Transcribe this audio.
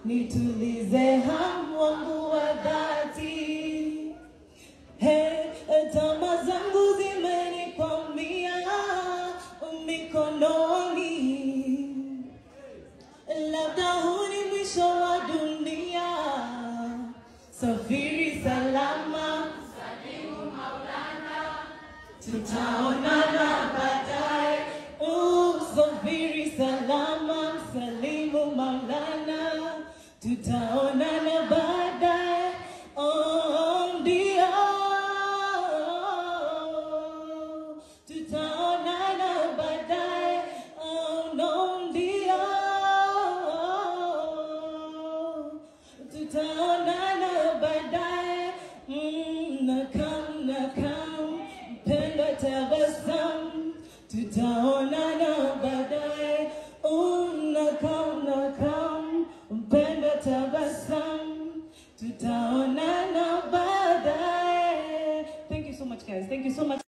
nitulize hamu wangu wa dhati. Hey, tama zangu zimenikwamia mikononi, labda huu ni mwisho wa dunia. Safiri salama, tutaonana baadaye. Uh, Safiri salama, salimu Maulana, tutaonana baadaye. Oh, ndio tutaonana baadaye. Oh, no, ndio tutaonana baadaye. Mm, nakam nakam, mpendwa tabasamu, tutaonana baadaye. Mm, nakam nakam, mpendwa tabasamu, tutaonana baadaye. Thank you so much guys. Thank you so much.